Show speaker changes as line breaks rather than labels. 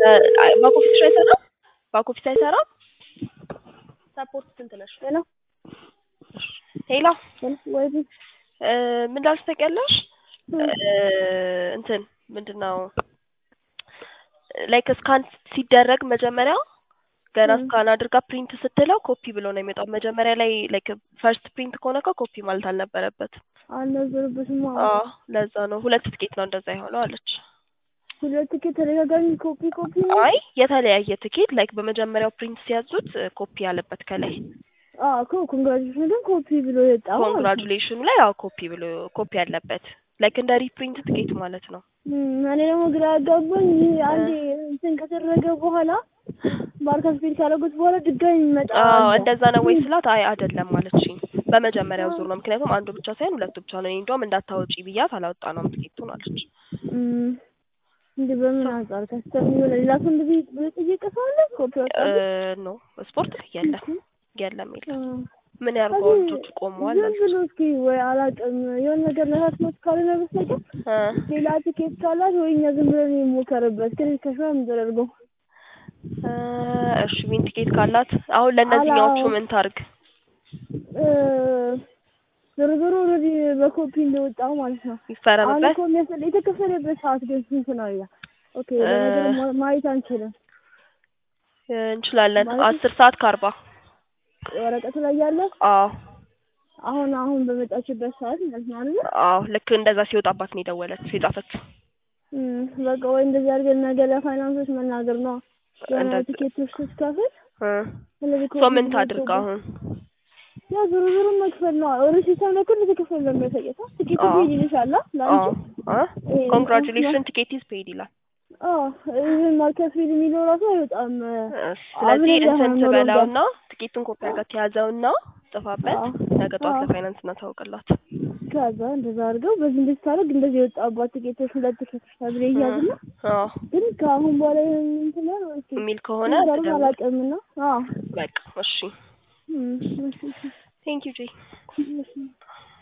ባክ ኦፊስ አይሰራም? ባክ ኦፊስ አይሰራም? ሰፖርት ስንት ነሽ?
ሄሎ
ሄሎ
ወይ
እ ምን እንዳልሽ ታውቂያለሽ? እንትን ምንድን ነው ላይክ ስካን ሲደረግ መጀመሪያ ገና ስካን አድርጋ ፕሪንት ስትለው ኮፒ ብሎ ነው የሚወጣው። መጀመሪያ ላይ ላይክ ፈርስት ፕሪንት ከሆነ እኮ ኮፒ ማለት አልነበረበትም።
አልነበረበትም።
አዎ ለዛ ነው ሁለት ትኬት ነው እንደዛ የሆነው አለች።
ሁለት ትኬት ተደጋጋሚ ኮፒ ኮፒ ነው።
አይ የተለያየ ትኬት ላይክ በመጀመሪያው ፕሪንት ሲያዙት ኮፒ ያለበት ከላይ
አዎ እኮ ኮንግራጁሌሽን ግን ኮፒ ብሎ የወጣ ማለት ነው።
ኮንግራጁሌሽኑ ላይ ያው ኮፒ ብሎ ኮፒ ያለበት ላይክ እንደ ሪፕሪንት ትኬት ማለት ነው።
እም፣ እኔ ደግሞ ግራ ያጋባኝ ይህ አንዴ እንትን ከተደረገ በኋላ ማርከስ ፊል ካደረጉት በኋላ ድጋሚ ይመጣ
አዎ እንደዛ ነው ወይ ስላት አይ አይደለም አለችኝ። በመጀመሪያው ዙር ነው ምክንያቱም አንዱ ብቻ ሳይሆን ሁለቱ ብቻ ነው። እኔ እንደውም እንዳታወጪ ብያት አላወጣ ነው ትኬቱን አለች።
እም፣ እንዴ በምን አንጻር ከስተም የሆነ ሌላ ሰው እንደዚህ ብሎ ጠየቀ ሰው አለ ኮፒ ወጣ
ኖ ስፖርት ላይ የለም የለም የለም። ምን ያርገው ልጆቹ ቆመዋል
ዝም ብሎ እስኪ ወይ አላውቅም የሆነ ነገር ነካክቶት ካልሆነ በስተቀር
እ
ሌላ ትኬት ካላት ወይ እኛ ዝም ብለን የሞከርበት ግን ከሻ የምንደረገው
እ እሺ ዊን ቲኬት ካላት አሁን ለእነዚህኛዎቹ
አላው-
ምን ታርግ?
ዞሮ ዞሮ ኦልሬዲ በኮፒ እንደወጣው ማለት ነው። አሁን
ይፈረምበት
እኮ የሚያስል የተከፈለበት ሰዓት ግን ስንት ነው ይላል። ኦኬ በነገር ማ- ማየት አንችልም።
እ እንችላለን
ማለት-
አስር ሰዓት ከአርባ
ወረቀቱ ላይ ያለ
አዎ
አሁን አሁን በመጣችበት ሰዓት ማለት ነው አይደል?
አዎ ልክ እንደዛ ሲወጣባት ነው የደወለችው የጻፈችው።
እም፣ በቃ ወይ እንደዚህ አድርገን ነገ ለፋይናንሶች መናገር ነው የሆነ
እንደዚህ-
ቲኬቶች ስትከፍል
እ
ስለዚህ
ሶ ምን
ኮፒ
ታድርግ
ብሎ
አሁን?
ያ ዞሮ ዞሮ መክፈል ነው። ኦልሬዲ ሲስተም ላይ እኮ እንደተከፈለ ነው የሚያሳየው። ቲኬቱ
አዎ።
ፔድ ይልሻል ለአንቺ
አዎ
ይሄ-
ኮንግራቹሌሽን ቲኬት ኢዝ ፔድ ይላል።
አዎ ይሄን ማርከስ ፊል የሚለው ራሱ አይወጣም።
ስለዚህ
አብረን
እንትን
ያህል
ትበላውና ትኬቱን ኮፒ አድርጋ ትያዘውና ጽፋበት
አዎ።
ነገ ጠዋት
አዎ።
ለፋይናንስ እናታውቅላት።
ከዛ እንደዛ አድርገው በዚህ እንደዚህ ታደርግ እንደዚህ የወጣባት ቲኬቶች ሁለት ቲኬቶች ተብሎ ይያዝና
አዎ
ግን ከአሁን በኋላ ይሄን እንትን ያለው እስኪ
የሚል ከሆነ
ነገሩን
ትደውል።
አላውቅምና አዎ
በቃ እሺ
እም፣ እሺ፣ እሺ፣
ቴንክ ዩ ጄ
እሺ